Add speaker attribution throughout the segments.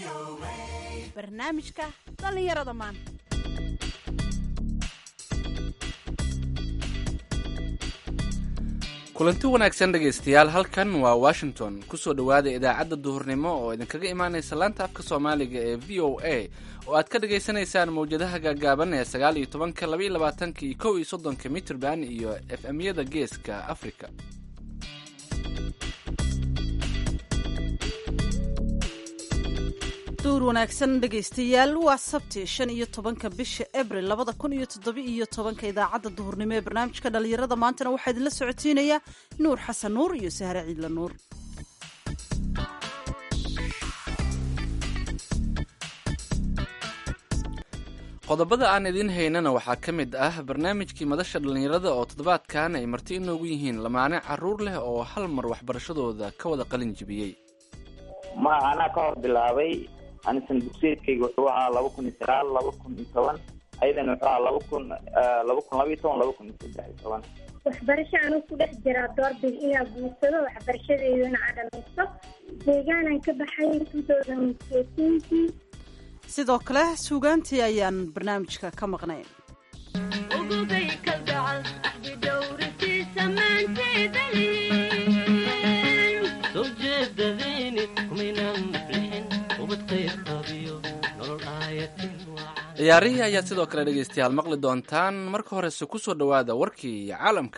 Speaker 1: barnaamijka dhallinyarada maanta
Speaker 2: kulanti wanaagsan dhegaystayaal halkan waa washington kusoo dhowaada idaacadda duhurnimo oo idinkaga imaanaysa laanta afka soomaaliga ee v o a oo aad ka dhagaysanaysaan mawjadaha gaagaaban ee sagaal iyo tobanka laba iyo labaatanka iyo kow iyo soddonka mitrband iyo f m-yada geeska africa
Speaker 1: duur wanaagsan dhegaystayaal waa sabti shan iyo tobanka bisha abril labada kun iyo toddoba iyo tobanka idaacadda duhurnimo ee barnaamijka dhallinyarada maantana waxaa idinla socotiinaya nuur xasan nuur iyo sahre ciidla nuur
Speaker 2: qodobada aan idiin haynana waxaa ka mid ah barnaamijkii madasha dhallinyarada oo toddobaadkan ay marti inoogu yihiin lamaane caruur leh oo hal mar waxbarashadooda ka wada qalin jibiyey
Speaker 3: ma anaa ka hor bilaabay anisan dugsiyeedkayga wuxuu ahaa laba kun iyo sagaal laba kun iyo toban ayadana wuxuu ahaa laba kun laba kun laba iyo toban laba kun iyo saddex iyo toban
Speaker 4: waxbarasho anuu ku dhex jiraa doorbid inaa guursado waxbarashadeedana aa dhamaysto deegaanan ka baxay tutousanseetinkii
Speaker 1: sidoo kale suugaantii ayaan barnaamijka ka maqnay
Speaker 2: ciyaarihii ayaad sidoo kale dhegaystayaal maqli doontaan marka horese kusoo dhowaada warkii caalamka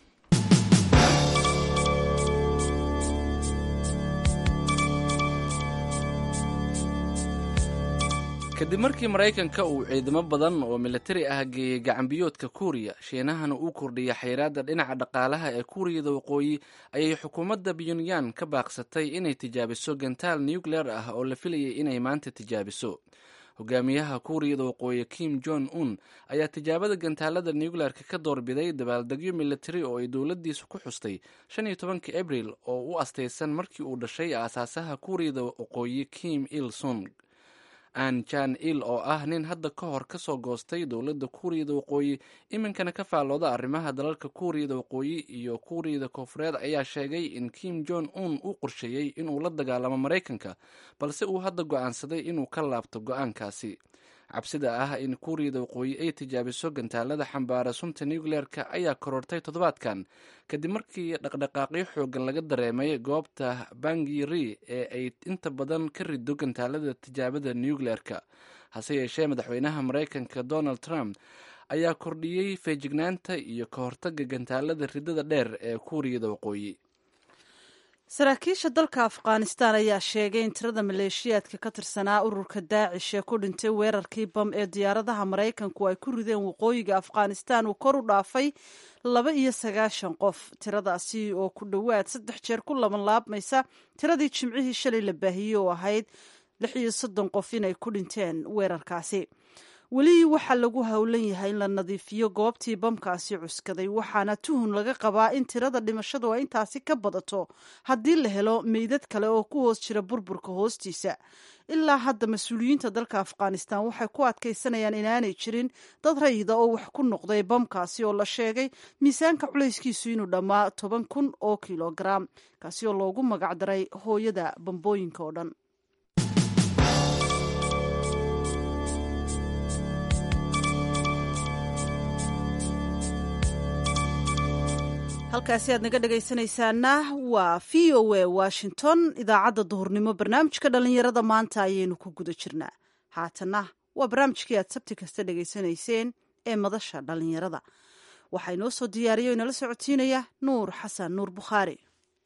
Speaker 2: kadib markii maraykanka uu ciidamo badan oo militari ah geeyey gacanbiyoodka kuuriya shiinahana uu kordhiyay xayraadda dhinaca dhaqaalaha ee kuuriyada waqooyi ayay xukuumadda pyonyan ka baaqsatay inay tijaabiso gantaal nucleer ah oo la filayay inay maanta tijaabiso hogaamiyaha kuuriyada waqooyi kim jon un ayaa tijaabada gantaalada nucleerka ka doorbiday dabaaldegyo militari oo ay dowladdiisu ku xustay shan iyo tobankii abril oo u astaysan markii uu dhashay aasaasaha kuuriyada waqooyi kim il sung an jan il oo ah nin hadda ka hor ka soo goostay dowladda kuuriyada waqooyi iminkana ka faallooda arrimaha dalalka kuuriyada waqooyi iyo kuuriyada koofureed ayaa sheegay in kim jon un uu qorsheeyey inuu la dagaalamo maraykanka balse uu hadda go-aansaday inuu ka laabto go-aankaasi cabsida ah in kuuriyada waqooyi ay tijaabiso gantaalada xambaara sunta nucleerka ayaa korortay toddobaadkan kadib markii dhaqdhaqaaqyo xoogan laga dareemay goobta bangiri ee ay inta badan ka rido gantaalada tijaabada nucleerka hase yeeshee madaxweynaha maraykanka donald trump ayaa kordhiyey feejignaanta iyo ka hortaga gantaalada ridada dheer ee kuuriyada waqooyi
Speaker 1: saraakiisha dalka afghanistan ayaa sheegay in tirada maleeshiyaadka ka tirsanaa ururka daacish ee ku dhintay weerarkii bam ee diyaaradaha maraykanku ay ku rideen waqooyiga afghanistan uu kor u dhaafay laba iyo sagaashan qof tiradaasi oo ku dhowaad saddex jeer ku laban laabmaysa tiradii jimcihii shalay la baahiyey oo ahayd lix iyo soddon qof inay ku dhinteen weerarkaasi weli waxaa lagu howlan yahay in la nadiifiyo goobtii bamkaasi cuskaday waxaana tuhun laga qabaa in tirada dhimashadu ay intaasi ka badato haddii la helo meydad kale oo ku hoos jira burburka hoostiisa ilaa hadda mas-uuliyiinta dalka afghanistan waxay ku adkaysanayaan inaanay jirin dad rayida oo wax ku noqday bamkaasi oo la sheegay miisaanka culayskiisu inuu dhammaa toban kun oo kilogaram kaasi oo loogu magacdaray hooyada bambooyinka oo dhan halkaasi aad naga dhegaysanaysaana waa v o a washington idaacadda duhurnimo barnaamijka dhallinyarada maanta ayaynu ku guda jirnaa haatana waa barnaamijkii aad sabti kasta dhegaysanayseen ee madasha dhallinyarada waxaa inoo soo diyaariya o inala socotiinaya nuur xasan nuur bukhaari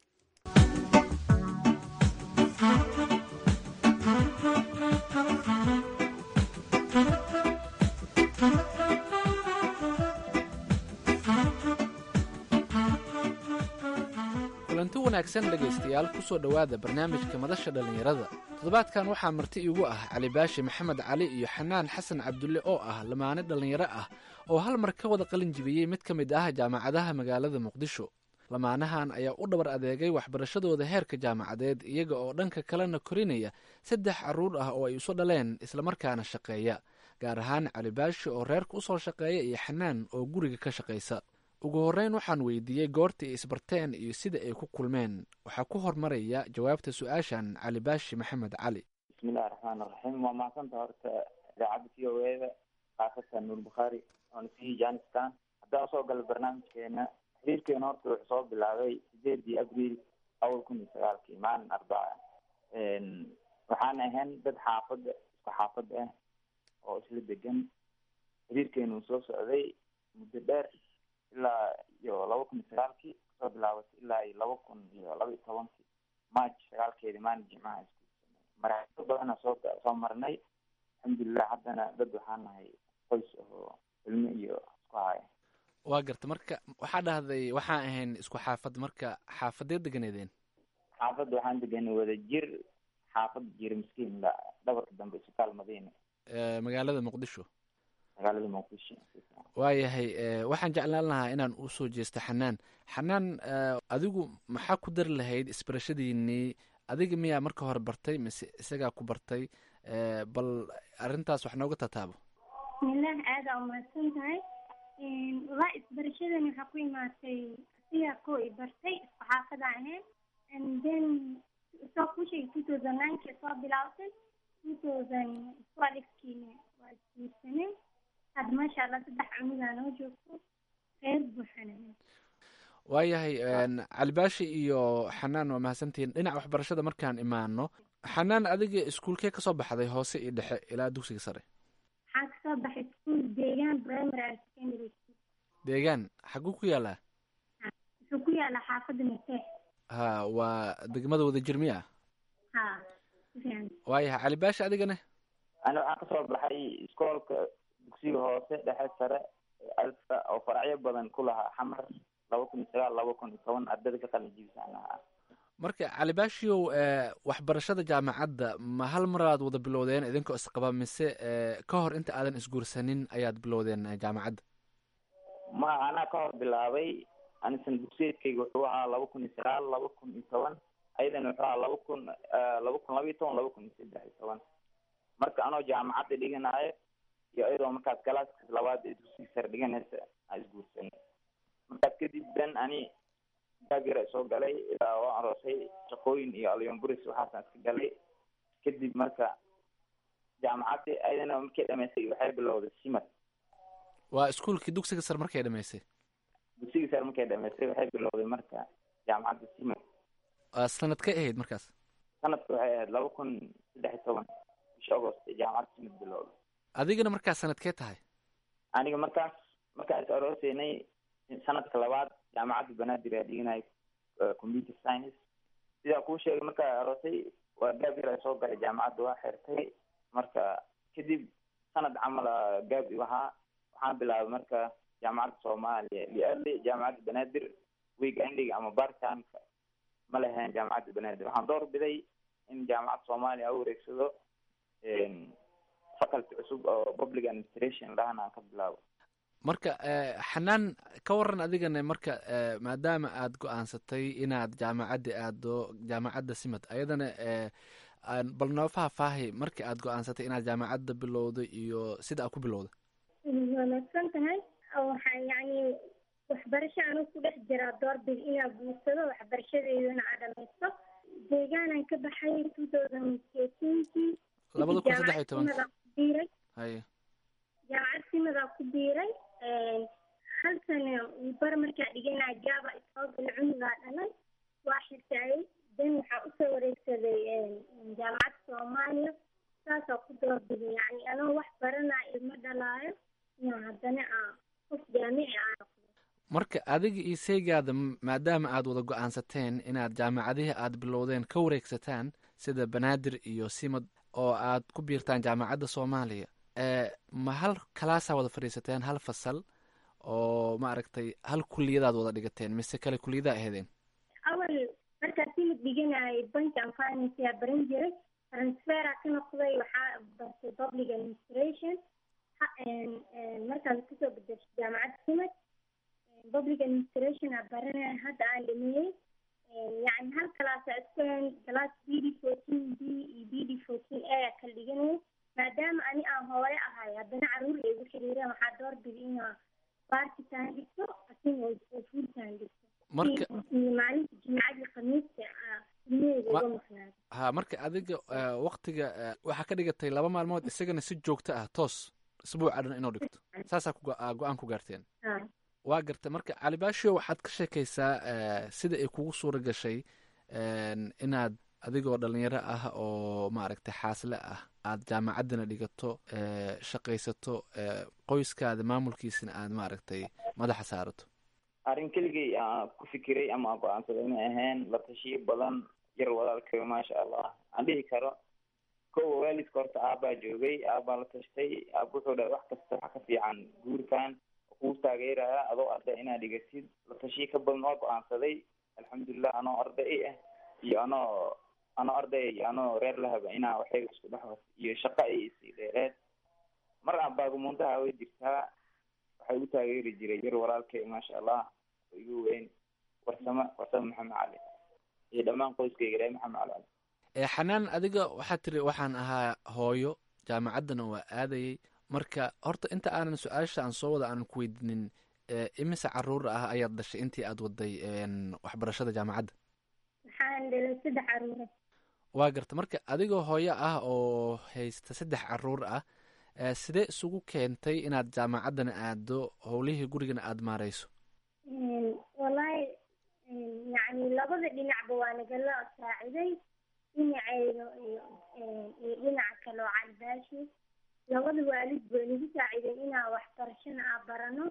Speaker 2: kulanti wanaagsan dhegaystayaal kusoo dhowaada barnaamijka madasha dhallinyarada toddobaadkan waxaa marti iigu ah cali baashi maxamed cali iyo xanaan xasan cabdulle oo ah lamaane dhallinyaro ah oo hal mar ka wada qalin jibiyey mid ka mid ah jaamacadaha magaalada muqdisho lamaanahan ayaa u dhabar adeegay waxbarashadooda heerka jaamacadeed iyaga oo dhanka kalena korinaya saddex carruur ah oo ay isu dhaleen islamarkaana shaqeeya gaar ahaan cali baashi oo reerka usoo shaqeeya iyo xanaan oo guriga ka shaqaysa ugu horreyn waxaan weydiiyey goorta ay isbarteen iyo sida ay ku kulmeen waxaa ku hormaraya jawaabta su-aashan cali baashi maxamed cali
Speaker 3: bismillahi raxmaan raxiim waa mahadsanta horta idaacadda v o eda khaasatan nuur bukhaari oona sii janistan haddaan usoo gala barnaamijkeena xiriirkeena horta wuxuu soo bilaabay sideedii abriil awal kun iyo sagaalkii maalin arbaca waxaan ahayn dad xaafada isku xaafad ah oo isla degan xiriirkeena uu soo socday muddo dheer ilaa iyo laba kun iyo sagaalkii kasoo bilaabatay ilaa iyo laba kun iyo laba iyo tobankii march sagaalkeedii maalin jimcaha isku marxalado badana soo soo marnay alxamdulilah haddana dad waxaan nahay qoys ahoo ilmo iyo isku haya
Speaker 2: waa garta marka waxaa dhahday waxaan ahayn isku xaafad marka xaafadeed deganeedeen
Speaker 3: xaafadda waxaan deganay wada jir xaafadda jira miskiin la dhabarka dambe isbitaal madiina
Speaker 2: magaalada muqdisho
Speaker 3: magaalada muqdisho
Speaker 2: waayahay waxaan jeclaan lahaa inaan usoo jeesto xanaan xanaan adigu maxaa ku dari lahayd isbarashadiinii adiga miyaa marka hore bartay mise isagaa ku bartay bal arrintaas wax nooga tataabo
Speaker 4: bismillaah aada umahadsan tahay walaa isbarashadan waxaa ku imaatay asigaa koo i bartay isku xaafada ahayn and then soo ku sheegay two thousand ninekii soo bilaabtay two thousand twelvekiina waa isguursanay hadda maasha allah saddex cunugaa noo joogto reer buuxana
Speaker 2: waayahay calibaashi iyo xanaan waa mahadsantihiin dhinaca waxbarashada markaan imaano xanaan adiga iskuulkee kasoo baxday hoose iyo dhexe ilaa dugsiga sare
Speaker 4: waxaa kasoo baxay school deegaan primary and secondary school
Speaker 2: deegaan xaguu ku yaalaa
Speaker 4: wuxuu ku yaalaa xaafadda mateex
Speaker 2: ha waa degmada wadajir miya
Speaker 4: ha sifiican
Speaker 2: waayahay calibaashi adigane
Speaker 3: ani waxaan kasoo baxay iskoolka dugsiga hoose dhexe sare alfa oo faracyo badan ku lahaa xamar laba kun iyo sagaal laba kun iyo toban ardada ka qalin jibisaan lahaa
Speaker 2: marka calibaashiow waxbarashada jaamacadda ma hal maraad wada bilowdeen idinkoo isqaba mise ka hor inta aadan isguursanin ayaad bilowdeen jaamacadda
Speaker 3: ma anaa ka hor bilaabay anisan dugsiyeedkayga wuxuu ahaa laba kun iyo sagaal laba kun iyo toban ayadana wuxuu ahaa laba kun laba kun laba iyo toban laba kun iyo saddex iyo toban marka anoo jaamacadda dhiganaayo iyo iyadoo markaas galaaska labaad ee dugsiga sare dhiganaysa aan isguursanay markaas kadib dan ani gaabira soo galay ilaa waa aroosay shaqooyin iyo alyomburis waxaasaan iska galay kadib marka jaamacaddi ayadana markay dhamaystay waxay bilowday simad
Speaker 2: waa iskuulkii dugsiga sare markay dhamaysay
Speaker 3: dugsiga sare markay dhamaystay waxay bilowday marka jaamacadda simad
Speaker 2: sanad ka ahayd markaas
Speaker 3: sanadka waxay ahayd laba kun saddex iyo toban bisha agost ee jaamacadda simad bilowday
Speaker 2: adigana markaas sanadkee tahay
Speaker 3: aniga markaas markaan is arooseynay sanadka labaad jaamacadda banaadir aa dhiganay computer science sidaa kuu sheegay markaa aroosay waa gaab yar soo galay jaamacadda waa xirtay marka kadib sanad camala gaab igu ahaa waxaan bilaabay marka jaamacadda soomaaliya liali jaamacadda banaadir week endiga ama bartanka ma lahayn jaamacadda banaadir waxaan door biday in jaamacadda soomaaliya a wareegsado faculty cusub oo public administration lahana aan ka bilaabo
Speaker 2: marka xanaan ka waran adigana marka maadaama aad go-aansatay inaad jaamacadda aado jaamacadda simad ayadana bal noo faahfaahay markii aad go-aansatay inaad jaamacadda bilowday iyo sida aad ku bilowday
Speaker 4: waa madsan tahay waxaa yacni waxbarasho anu ku dhex jiraa doorbid inaa guursado waxbarashadeydana aa dhamaysto deegaanaan ka baxay two thousand eighteenkii
Speaker 2: labada kun saddex iyo tobanka
Speaker 4: biiray
Speaker 2: haye
Speaker 4: jaamacad simadaa ku biiray hal sana bar markaa dhiganaa jaaba isoogal cunugaa dhalay waa xirtaayay dan waxaa usoo wareegsaday jaamacadda soomaaliya saasaa ku doorbiday yacni anoo wax baranaa ilmo dhalaayo inaa haddana aa qof jaamici aa noqdo
Speaker 2: marka adiga iyo seegaada maadaama aad wada go-aansateen inaad jaamacadihii aad bilowdeen ka wareegsataan sida banaadir iyo simad oo aad ku biirtaan jaamacadda soomaaliya ma hal kalaasaa wada fadhiisateen hal fasal oo maaragtay hal kuliyadaad wada dhigateen mise kale kuliyadaa aheedeen
Speaker 4: awal markaa simid dhiganayay bank and finance aa baran jiray transfera ka noqday waxaa bartay public administration markaan kusoo bedeshay jaamacadda simad public administration aa baranaya hadda aan dhameeyey yacni hal kalaasa iskuhen class b d fourteen b iyo b d fourteen a aa kala dhiganaya maadaama ani aan hooyo ahay haddana caruur ay igu xiriireen waxaa doorbida inaa baarkitaan dhigto asin oo fuultaan dhigto
Speaker 2: marka
Speaker 4: iyo maalinta jimcadii khamiista ilmaheyga uga maqnaado
Speaker 2: ha marka adiga waktiga waxaa ka dhigatay laba maalmood isagana si joogto ah toos isbuuca dhan inuu dhigto saasaa go-aan ku gaarteen waa garta marka calibaasho waxaad ka sheekaysaa sida ay kugu suura gashay inaad adigoo dhalinyaro ah oo maaragtay xaasle ah aad jaamacaddana dhigato shaqaysato qoyskaada maamulkiisana aad maaragtay madaxa saarato
Speaker 3: arrin keligay aan ku fikiray ama aan go-aansaday inay ahayn la tashiyo badan yar walaalkay maasha allah aan dhihi karo kowa waalidka horta aabbaa joogay aabbaa la tashtay aaba wuxuu dhahay wax kasta waxa ka fiican guurkan kuu taageeraya adoo arday inaad dhigatid la tashiyo ka badan waa go-aansaday alxamdulilah anoo arday ah iyo anoo anoo arday iyo anoo reer lahaba inaa waxayga isku dhex iyo shaqo ay isii dheereed mar aabaagumuntaha way jirtaa waxay u taageeri jiray yar walaalkay maasha allah oo igu weyn warsamo warsamo maxamed cali iyo dhammaan qoyskayga reer maxamed cali
Speaker 2: xanaan adiga waxaad tiri waxaan ahaa hooyo jaamacaddana waa aadayay marka horta inta aanan su-aasha aan soo wada aanan ku weydiinin imise caruur ah ayaad dhashay intii aad waday waxbarashada jaamacadda
Speaker 4: waxaan dhalay saddex caruura
Speaker 2: waa garta marka adigoo hooyo ah oo haysta saddex caruur ah sidee isugu keentay inaad jaamacaddana aado howlihii gurigana aada maareyso
Speaker 4: wallaahi yacni labada dhinacba waa nagala saaciday dhinaceyda iyo iyo dhinaca kale oo calibaashi labada waalid bay nagu saaciday inaan waxbarashana aa barano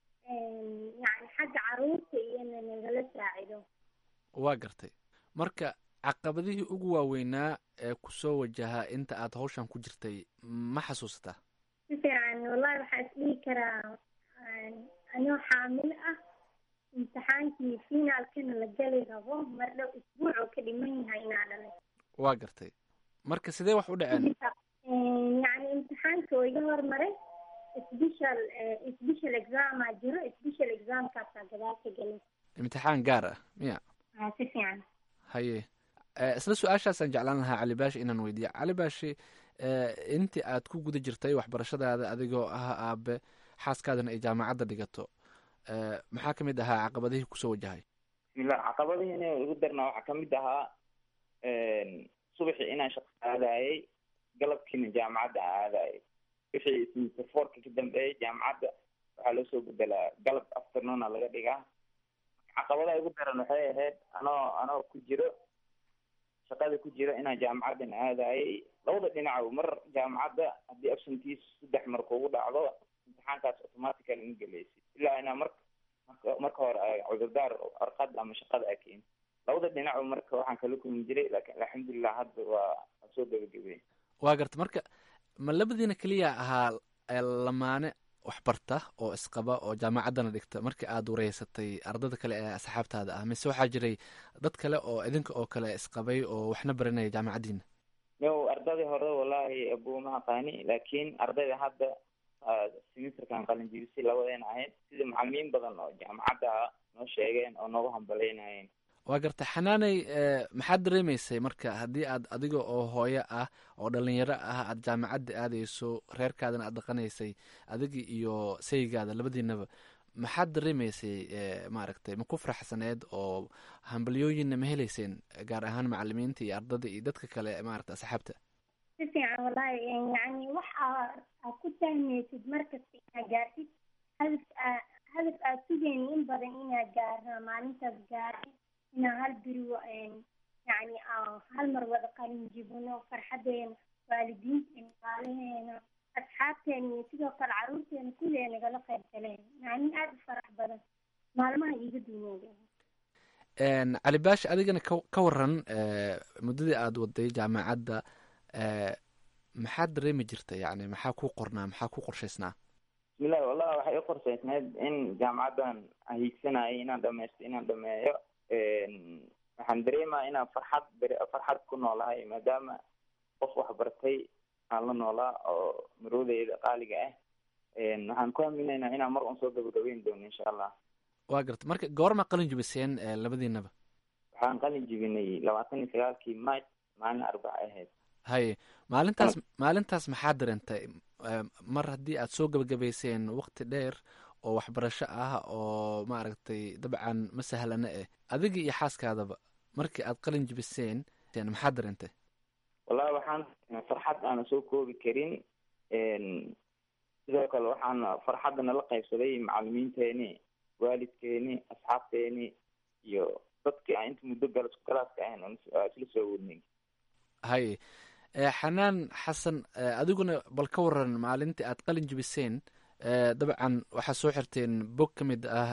Speaker 4: yacni xagga caruurta iyona nagala saacido
Speaker 2: waa gartay marka caqabadihii ugu waaweynaa ee kusoo wajahaa inta aad hawshan ku jirtay ma xasuusataa
Speaker 4: si fiican wallahi waxaa is dhihi karaa anoo xaamil ah imtixaankii finaalkana la geli rabo mar dhow isbuuc oo ka dhiman yahay inaa dhalay
Speaker 2: waa gartay marka sidee wax u dhaceen
Speaker 4: yacni imtixaanka oo iga hormaray special special examaa jiro special examkaasaa gadaal ka gelay
Speaker 2: imtixaan gaar ah miya
Speaker 4: a si fiican
Speaker 2: haye isla su-aashaasaan jeclaan lahaa cali baashi inaan weydiiya cali baashi intii aad ku guda jirtay waxbarashadaada adigoo ah aabe xaaskaadana ay jaamacadda dhigato maxaa kamid ahaa caqabadihii kusoo wajahay
Speaker 3: bismillah caqabadihii ina ugu darnaa waxaa kamid ahaa subaxii inaan shaqo aadayay galabkiina jaamacadda aan aadayay wixii semester fourka ka dambeeyay jaamacadda waxaa loo soo bedelaa galab afternoona laga dhigaa caqabadaha ugu daran waxay ahayd anoo anoo ku jiro shaqada ku jiro inaan jaamacaddan aadayay labada dhinac mar jaamacadda haddii absentis saddex mar kugu dhacdo imtixaankaas automatical ma gelaysid ilaa inaa mar marka hore cudurdaar arqad ama shaqada a keeni labada dhinac marka waxaan kala kulmi jiray laakiin alxamdulilah hadda waa soo gabagabey
Speaker 2: waa garta marka ma labadiina keliya ahaa lamaane waxbarta oo isqaba oo jaamacaddana dhigta markii aada wareysatay ardada kale ee asxaabtaada ah mise waxaa jiray dad kale oo idinka oo kale isqabay oo waxna baranaya jaamacaddiina
Speaker 3: yo ardadii hore wallahi abuma aqaani laakiin ardayda hadda semesterkan qalinjibisay labadeena ahayd sida macalimiin badan oo jaamacadda noo sheegeen oo noogu hambaleynayen
Speaker 2: waa garta xanaaney maxaad dareemaysay marka haddii aad adiga oo hooyo ah oo dhalinyaro ah aada jaamacadda aadayso reerkaadana aad dhaqanaysay adiga iyo saygaada labadiinaba maxaad dareemaysay maaragtay ma ku faraxsaneed oo hambalyooyinna ma heleyseen gaar ahaan macalimiinta iyo ardada iyo dadka kale maaragta asxaabta
Speaker 4: si fiican wallahi yacni wax aa aad ku fahmaysid markasta inaad gaartid hadaf aa hadaf aad sugayni in badan inaad gaarna maalintaas gaari inaan hal beri yacni hal mar wada qalin jibino farxadeena waalidiinteena maalaheena asxaabteena iyo sidoo kale caruurteena kullee nagala qayb galeen maalin aada u farax badan maalmaha iiga duuneeda
Speaker 2: cali baashi adigana ka ka waran muddadii aada waday jaamacadda maxaad dareemi jirta yani maxaa ku qornaa maxaa ku qorshaysnaa
Speaker 3: bismillahi wallahi waxay u qorshaysneyd in jaamacaddan aan hiigsanayay inaan dhamaysto inaan dhameeyo waxaan dareemaya inaan farxad farxad ku noolahay maadaama qof waxbartay aan la noolaa oo maroodeyda qaaliga ah waxaan ku haminaynaa inaan mar un soo gabagabeyn doono insha allah
Speaker 2: waa garta marka goorma qalin jibiseen labadiinaba
Speaker 3: waxaan qalin jibinay labaatan iyo sagaalkii march maalin arbaca ahayd
Speaker 2: haye maalintaas maalintaas maxaa dareentay mar haddii aad soo gabagabayseen waqti dheer oo waxbarasho ah oo maaragtay dabcan ma sahlana eh adiga iyo xaaskaadaba markii aad qalin jibiseen maxaa dareentay
Speaker 3: wallahi waxaan farxad aana soo koobi karin sidoo kale waxaan farxadda nala qaybsaday macalimiinteeni waalidkeeni asxaabteeni iyo dadkii aan inta muddo gal galaaska ahayn oon isla soo wadnay
Speaker 2: hay xanaan xasan adiguna bal ka waran maalintii aad qalin jibiseen dabcan waxaad soo xirteen bog ka mid ah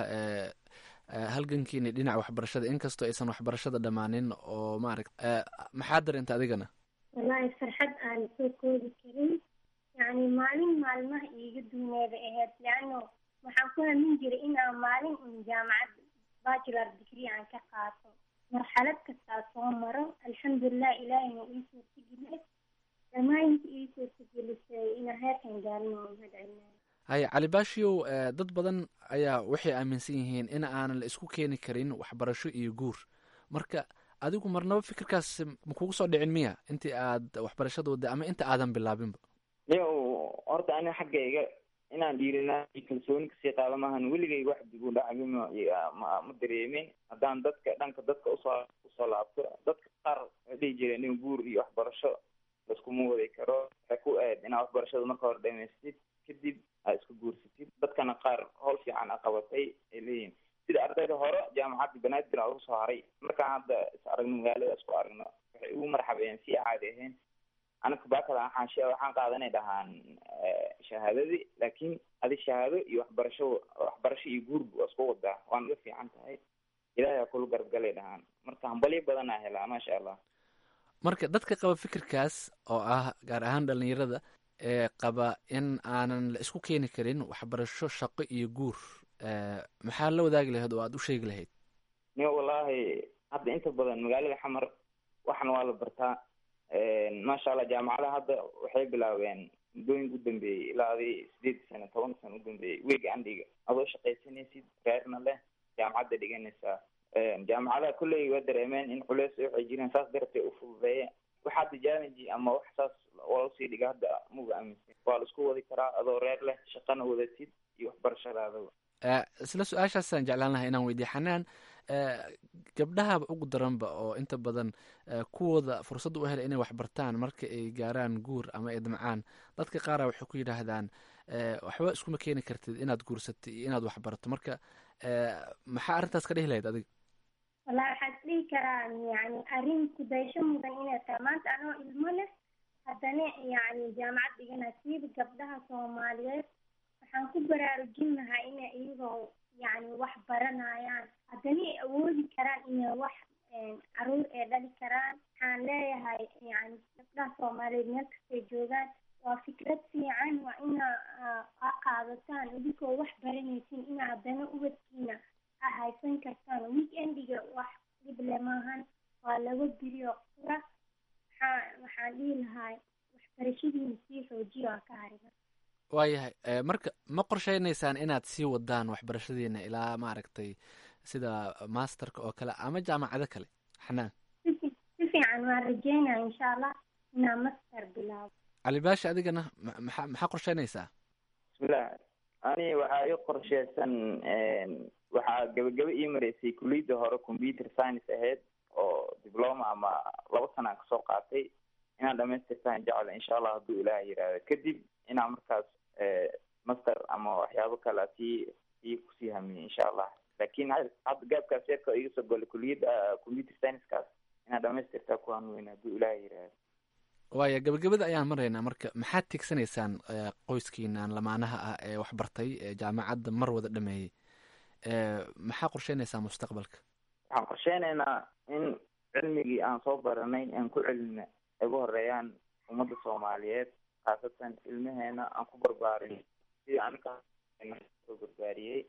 Speaker 2: halgankiini dhinaca waxbarashada inkastoo aysan waxbarashada dhammaanin oo maaragta maxaa dareenta adigana
Speaker 4: wallaahi farxad aan soo koobi karin yacni maalin maalmaha iiga duuneeda ahayd leano waxaan ku hamin jiray inaan maalin un jaamacad bachelor degree aan ka qaato marxalad kastaa soo maro alxamdulilah ilaahina ii suurtageliyay dhammaanka ii suurtagelisay inaan heerkan gaarin oo mahad celinayo
Speaker 2: haya cali baashiyow dad badan ayaa waxay aaminsan yihiin in aanan la isku keeni karin waxbarasho iyo guur marka adigu marnaba fikirkaas ma kugu soo dhicin miya intii aad waxbarashada wadday ama inta aadan bilaabinba
Speaker 3: niyo horta ani xaggayga inaan dhiirinaa iyo kalsooni kasii qaada maahan weligay wax dib u dhacbi ma ma ma dareemin haddaan dadka dhanka dadka usoo usoo laabto dadka qaar waxay dhihi jireen in guur iyo waxbarasho laiskuma wadi karo waxay ku aad inaad waxbarashada marka hore dhamaystid kadib aad isku guursatid dadkana qaar howl fiican a qabatay ay leeyihin sida ardayda hore jaamacadda banaadir a uga soo haray markaan hadda is aragno magaalada isku aragno waxay ugu marxabeeyeen si caadi ahayn anaka baakada waxaan waxaan qaadanay dhahaan shahaadadii laakiin adi shahaado iyo waxbarasho waxbarasho iyo guurba waa isku wadaa waana la fiican tahay ilahay aa kula garabgalay dhahaan marka hambalyo badan aa helaa maasha allah
Speaker 2: marka dadka qaba fikirkaas oo ah gaar ahaan dhalinyarada ee qaba in aanan la isku keeni karin waxbarasho shaqo iyo guur maxaa la wadaagi lahayd oo aada u sheegi lahayd
Speaker 3: niyo wallaahi hadda inta badan magaalada xamar waxna waa la bartaa maasha allah jaamacadaha hadda waxay bilaabeen muddooyinka u dambeeyey ilaa adi sideed sano toban sano u dambeeyey weega andhiga adoo shaqaysanaysid reerna leh jaamacadda dhiganaysaa jaamacadaha kulley waa dareemeen in culeys waxay jireen saas dartee u fududeeye wax hadda challenge ama wax saas waa usii dhiga hadda muga aaminsan waa la isku wadi karaa adoo reer leh shaqana wadatid iyo waxbarashadaadaba
Speaker 2: isla su-aashaasaan jeclaan lahay inaan weydiye xanaan gabdhahaba ugu daranba oo inta badan kuwooda fursadda u helay inay waxbartaan marka ay gaaraan guur ama ay damcaan dadka qaara waxay ku yidhaahdaan waxba iskuma keeni kartid inaad guursatay iyo inaad waxbarato marka maxaa arrintaas ka dhihi lahayd adiga
Speaker 4: wallahi waxaan isdhihi karaa yani arrin kudaysho mudan inay tahay maanta anoo ilmo leh haddana yani jaamacad dhigana siiba gabdhaha soomaaliyeed waxaan ku baraarujin lahaa inay iyagoo yani wax baranayaan haddana ay awoodi karaan inay wax caruur ee dhali karaan waxaan leeyahay yani gabdhaha soomaaliyeed meel kastay joogaan waa fikrad fiican waa inaa a qaadataan idinkoo wax baranaysin inaa haddana ubadkiina a haysan kartaan weekendiga wax dhible maahan waa laba birioo qura waxaa waxaan dhihi lahaa waxbarashadiina sii xoojiyo aa ka hariba
Speaker 2: waayahay marka ma qorsheynaysaan inaad sii wadaan waxbarashadiina ilaa maaragtay sida masterka oo kale ama jaamacado kale xanaan
Speaker 4: si fiican waan rajeynaya insha allah inaa master bilaabo
Speaker 2: cali baashi adigana maxaa maxaa qorsheynaysaa
Speaker 3: bismillah ani waxaa ii qorsheysan waxaa gabagaba ii mareysay kulliyadda hore computer science ahayd oo diploma ama laba sanaan kasoo qaatay inaan dhamaystirtaan jecla insha allah hadduu ilaah yiraahdo kadib inaan markaas master ama waxyaabo kale sii sii kusii hamiye insha allah laakin hadda gaabkaas yarka iga soo golay kuliyadda computer science-kaas inaan dhamaystirtaa kuwaan weyn hadduu ilaah yiraahdo
Speaker 2: waaya gabagabada ayaan maraynaa marka maxaad tigsanaysaan qoyskiinan lamaanaha ah ee waxbartay ee jaamacadda mar wada dhameeyey maxaa qorsheynaysaa mustaqbalka
Speaker 3: waxaan qorsheynaynaa in cilmigii aan soo baranay aan ku celina ay ugu horeeyaan ummadda soomaaliyeed khaasatan ilmaheena aan ku barbaarin sidii anika soo barbaariyey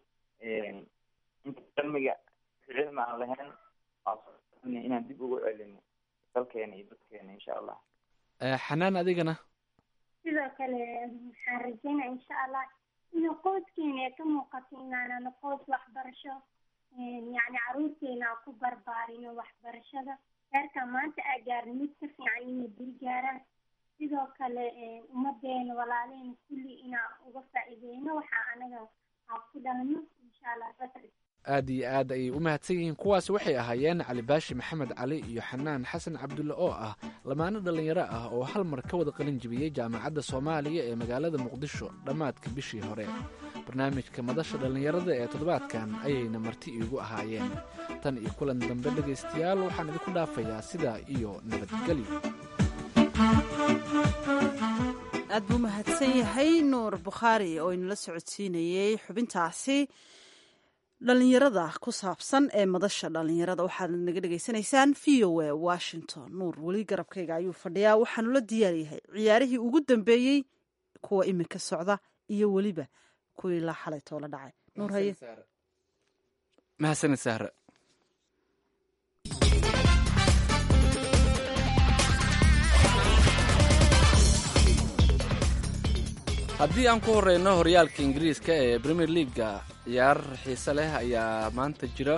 Speaker 3: inta cilmiga cilmi aan lahayn inaan dib ugu celino dalkeena iyo dadkeena insha allah
Speaker 2: xanaan adigana
Speaker 4: sidoo kale waxaan rajeynaya insha allah ina qoyskeena ay ka muuqato inaanana qoys waxbarasho yani caruurteena aan ku barbaarino waxbarashada heerka maanta aa gaarin mid ka fiican inay beri gaaraan sidoo kale ummadeena walaaleena kulli inaan uga faa'iideyno waxaa anaga aan ku dhalno insha allah
Speaker 2: aad iyo aad ayay u mahadsan yihiin kuwaasi waxay ahaayeen cali baashi maxamed cali iyo xanaan xasan cabdulle oo ah lamaano dhallinyaro ah oo hal mar ka wada qalin jibiyey jaamacadda soomaaliya ee magaalada muqdisho dhammaadka bishii hore barnaamijka madasha dhallinyarada ee toddobaadkan ayayna marti iigu ahaayeen tan iyo kulan dambe dhegaystayaal waxaan idinku dhaafayaa sidaa iyo nabadgelyo
Speaker 1: aad buu mahadsan yahay nuur bukhaari oo inala socodsiinayey xubintaasi dhallinyarada ku saabsan ee madasha dhallinyarada waxaad naga dhegaysanaysaan v o a washington nuur weli garabkayga ayuu fadhiyaa waxaanu la diyaaryahay ciyaarihii ugu dambeeyey kuwa iminka socda iyo weliba kuwii la xalay toola dhacay nuur haye
Speaker 2: mahadsanid sahra haddii aan ku horeyno horyaalka ingiriiska ee premier leaga ciyaar xiise leh ayaa maanta jira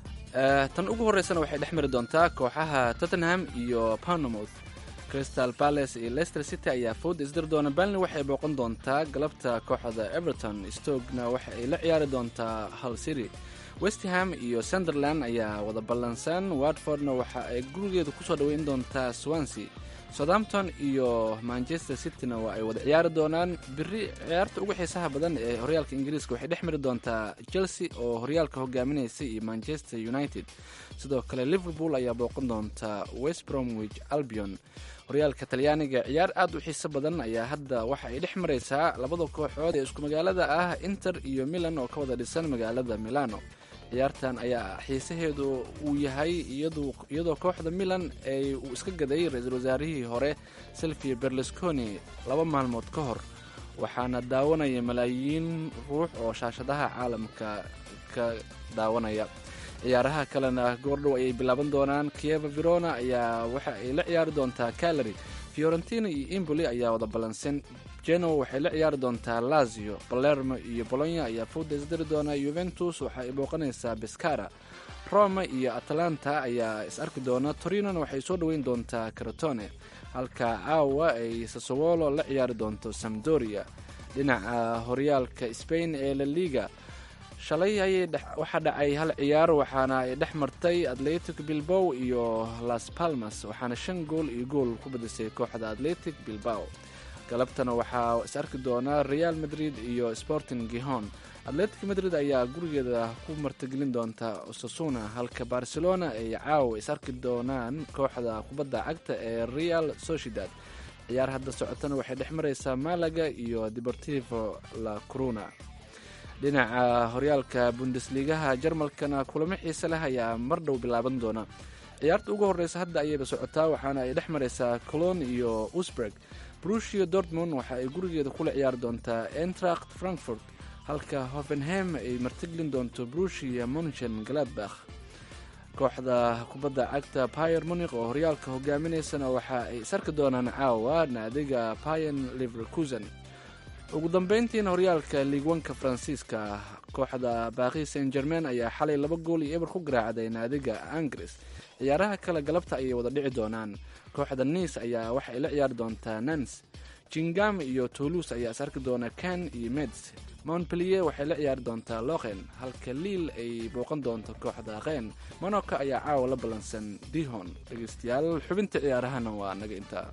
Speaker 2: tan ugu horeysana waxay dhex mari doontaa kooxaha tottenham iyo panomouth crystal palace iyo leicester city ayaa fowda isdiri doona balni waxay booqan doontaa galabta kooxda everton stokna waxa ay la ciyaari doontaa hull city westham iyo sunderland ayaa wada ballansan watfordna waxa ay gurigeeda kusoo dhoweyn doontaa swansea southampton iyo manchester cityna waa ay wada ciyaari doonaan biri ciyaarta ugu xiisaha badan ee horyaalka ingiriiska waxay dhex mari doontaa chelsea oo horyaalka hogaaminaysa iyo manchester united sidoo kale liverpool ayaa booqan doonta west bromwich albion horyaalka talyaaniga ciyaar aad u xiiso badan ayaa hadda waxa ay dhex maraysaa labada kooxood ee isku magaalada ah inter iyo milan oo ka wada dhisan magaalada milano ciyaartan ayaa xiisaheedu uu yahay iyadoo kooxda milan ay uu iska gaday ra-iisul wasaarihii hore silvia berlusconi laba maalmood ka hor waxaana daawanaya malaayiin ruux oo shaashadaha caalamka ka daawanaya ciyaaraha kalena goordhow ayay bilaaban doonaan kieva verona ayaa waxa ay la ciyaari doontaa calary fiorentina iyo imboli ayaa wada ballansan genoa waxay la ciyaari doontaa lazio balermo iyo bolonya ayaa fowda isdiri doona yuventus waxa ay booqanaysaa bescara roma iyo atalanta ayaa is arki doona torinona waxay soo dhoweyn doontaa caratone halka caawa ay sasowolo la ciyaari doonto samdoria dhinaca horyaalka spain ee la liga shalay ayay waxaa dhacay hal ciyaar waxaana ay dhex martay atletic bilbow iyo las palmas waxaana shan gool iyo gool ku badisay kooxda atletic bilbao galabtana waxaa is arki doonaa real madrid iyo sporting gihon atletic madrid ayaa gurigeeda ku martigelin doonta osasuna halka barcelona ay caawa is arki doonaan kooxda kubadda cagta ee real sociedad ciyaar hadda socotana waxay dhex maraysaa malaga iyo deportivo la coruna dhinaca horyaalka bundesligaha jarmalkana kulamo xiise leh ayaa mar dhow bilaaban doona ciyaarta ugu horeysa hadda ayayba socotaa waxaana ay dhex maraysaa colon iyo usburg brushio dortmund waxa ay gurigeeda kula ciyaari doontaa entracht frankfurt halka hoffenhem ay martigelin doonto brushia munchen galadbakh kooxda kubadda cagta pier munik oo horyaalka hogaaminaysana waxa ay isarki doonaan caawa naadiga pian liverkusen ugu dambeyntiina horyaalka liigwanka faransiiska kooxda baaqi saint germain ayaa xalay laba gool iyo eber ku garaacday naadiga angres ciyaaraha kale galabta ayay wada dhici doonaan kooxda niis ayaa waxa ay la ciyaari doontaa nans jingam iyo toulouse ayaa is arki doona kan iyo meds montpellier waxay la ciyaari doontaa loqen halka liil ay booqan doonto kooxda qeen monaco ayaa caawa la ballansan dihon dhegeystayaal xubinta ciyaarahana waa naga intaa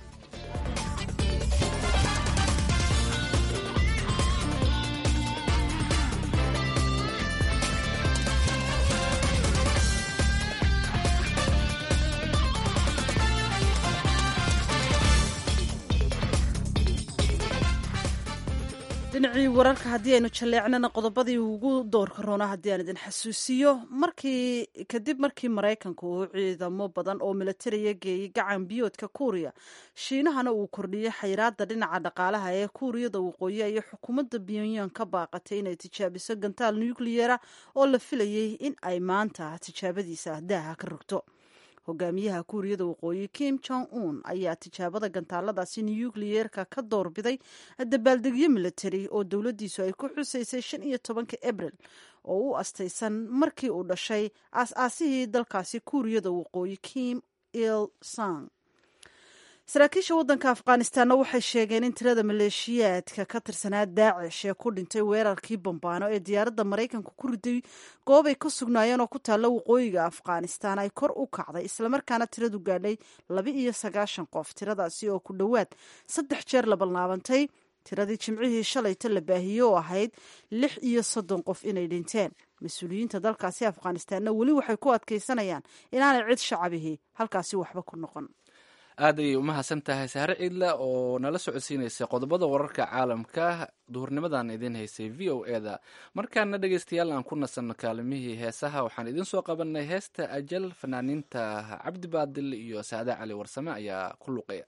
Speaker 1: dhinacii wararka haddii aynu jalleecnana qodobadii ugu doorka roona haddii aan idin xasuusiyo markii kadib markii maraykanku uu ciidamo badan oo milatariya geeyey gacan biyoodka kuuriya shiinahana uu kordhiyey xayiraada dhinaca dhaqaalaha ee kuuriyada waqooyi iyo xukuumadda pyonyan ka baaqatay inay tijaabiso gantaal nukliyera oo la filayey in ay maanta tijaabadiisa daaha ka rogto hogaamiyaha kuuriyada waqooyi kim jong un ayaa tijaabada gantaaladaasi nukliyeerka ka doorbiday dabaaldegyo milatari oo dowladdiisu ay ku xusaysay shan iyo tobanka abril oo u astaysan markii uu dhashay aas-aasihii dalkaasi kuuriyada waqooyi kim il sang saraakiisha waddanka afghanistanna waxay sheegeen in tirada maleeshiyaadka ka tirsanaa daacish ee ku dhintay weerarkii bambaano ee diyaaradda maraykanka ku riday goobay ka sugnaayeen oo ku taalla waqooyiga afghanistan ay kor u kacday islamarkaana tiradu gaadhay laba iyo sagaashan qof tiradaasi oo ku dhowaad saddex jeer la balnaabantay tiradii jimcihii shalayta la baahiyey oo ahayd lix iyo soddon qof inay dhinteen mas-uuliyiinta dalkaasi afghanistanna weli waxay ku adkaysanayaan inaanay cid shacabihii halkaasi waxba ku noqon
Speaker 2: aad ayay u mahadsan tahay sahre ciidla oo nala socodsiinaysay qodobada wararka caalamka duhurnimadan idiin haysay v o e da markaana dhegeystayaal aan ku nasanno kaalimihii heesaha waxaan idiin soo qabanay heesta ajal fanaaniinta cabdi baadil iyo saade cali warsame ayaa ku luqaya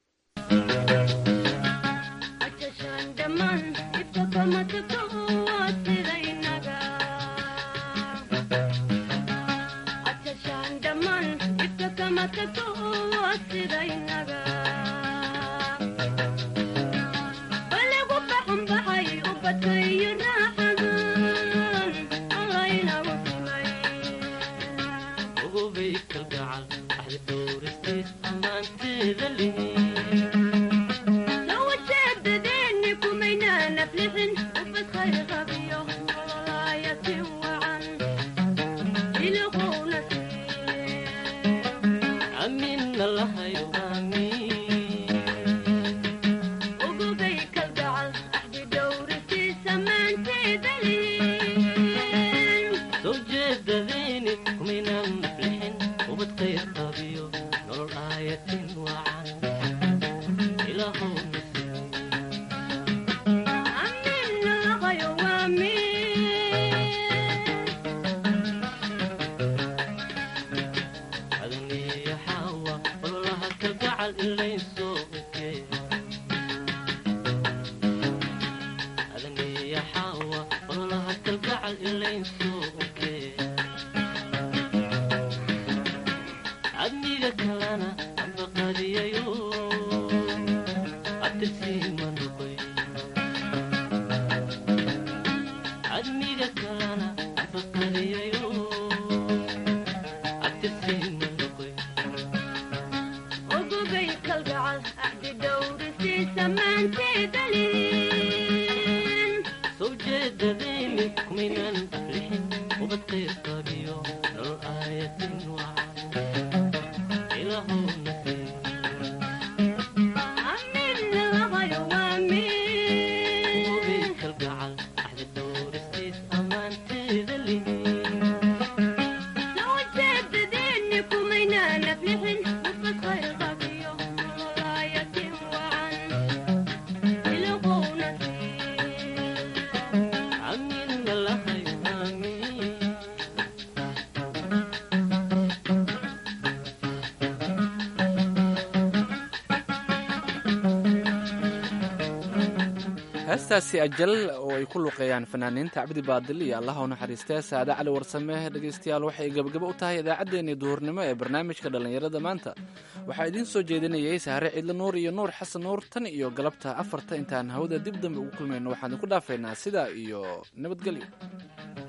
Speaker 2: heestaasi ajal oo ay ku luqeeyaan fanaaniinta cabdi baadil iyo allaha u naxariistee saade cali warsame dhegaystayaal waxay gebagabo u tahay idaacaddeenii duhurnimo ee barnaamijka dhallinyarada maanta waxaa idiin soo jeedinayay saare ciidle nuur iyo nuur xasan nuur tan iyo galabta afarta intaan hawada dib dambe ugu kulmayno waxaan idinku dhaafaynaa sidaa iyo nabadgelyo